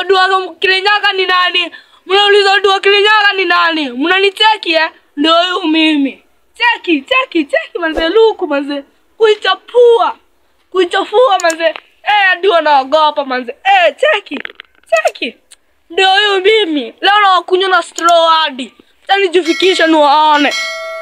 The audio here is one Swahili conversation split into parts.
Odua Kirinyaga ni nani? Mnauliza Odua Kirinyaga ni nani? Mnanicheki eh? Ndio huyu mimi. Cheki, cheki, cheki manze luku manze. Kuichapua. Kuichafua manze. Eh, hadi wanaogopa manze. Eh, cheki. Cheki. Ndio huyu mimi. Leo nawakunywa na straw hadi. Acha nijifikishe niwaone.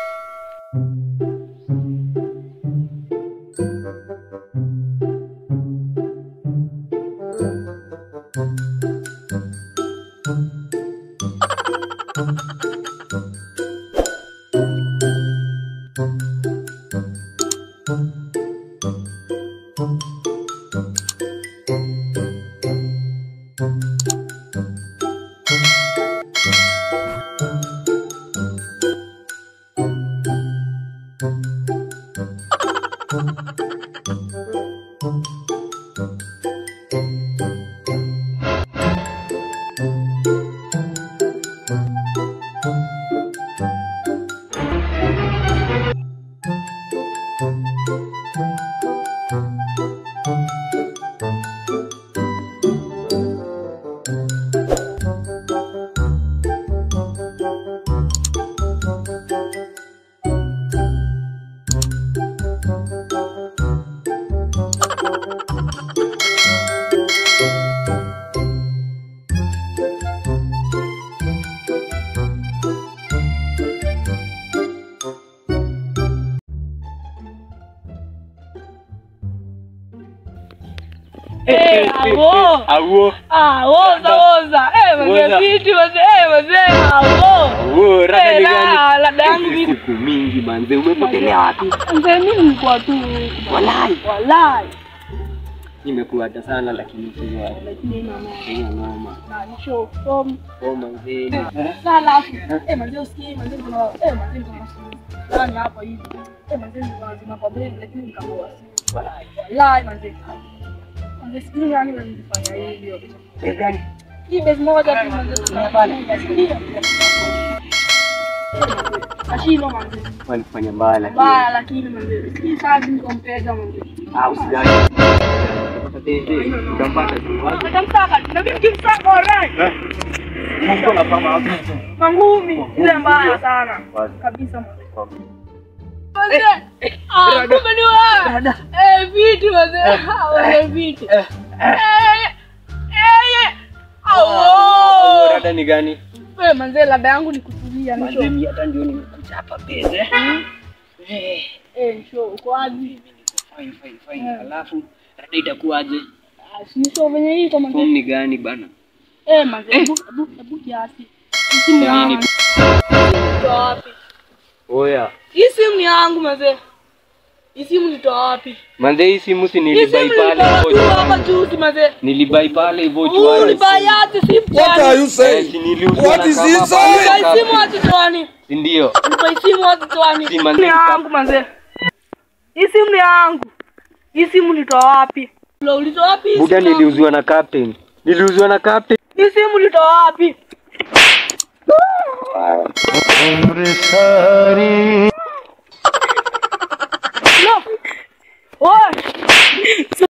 Eh, awo. Awo. Ah, woza woza. Eh, Woza. manze viti manze. Eh, manze awo. Awo, rada Eh, ni la- gani? lada yangu Hizi vipi? Siku mingi manze, umepotelea wapi? Manze mimi nilikuwa tu Walai. walai. Nimekuacha sana lakini sio Lakini mama sina noma. na nisho from Oh manze. sana afu. Eh, manze usikie manze kuna eh manze kuna nani hapa hivi. Eh, manze kuna zima kwa mbele lakini nikapoa. Walai. Walai manze. Manze sijui nani ananifanya hivyo. Eh, gani? Hii besi moja tu manze tunapana. Ashino manze. Walifanya mbaya lakini. Baya lakini manze. Hii saa niko mpega manze. Ah, usijali. Tete, utampata tu. Nitamsaka, na mimi nikimsaka alright. Mungu anafanya wapi? Mangumi ile mbaya sana. Wazi. Kabisa manze. Manze. Ah, kumbe ni wewe. Eh, viti manze. Ah, wewe viti. Eh. Eh. Eh. Awo. Rada ni gani? Wewe manze labda yangu ni kutulia ni Manze, show. mimi hata ndio nimekuja hapa peze. Eh, Eh, show uko wapi? fine fine fine. Alafu rada itakuwaje? Ah, si show venye hii kama Form ni gani bana? Eh, manze, hebu hebu hebu kiasi. Hii simu Ya nini? yangu. Nitoa wapi? Oya. Hii simu ni yangu manze. Hii simu nitoa wapi? Manze hii simu si Hii nilibai simu pale nilitoa hivyo tu hapa chuani. juzi manze. Nilibai pale hivyo Huu chuani. ni bayati simu What are chwani. you Eh, saying? si niliuziwa What na is kama he pale saying? Nibai kapi. simu watu chwani. Si ndio? Nibai simu watu chwani. Si Hii manze ni yangu manze. Hii simu ni yangu. Hii simu nitoa wapi? Ulitoa wapi? hii Buda simu yangu? niliuziwa na captain. Niliuziwa na captain. Hii simu nitoa wapi? No. Oy.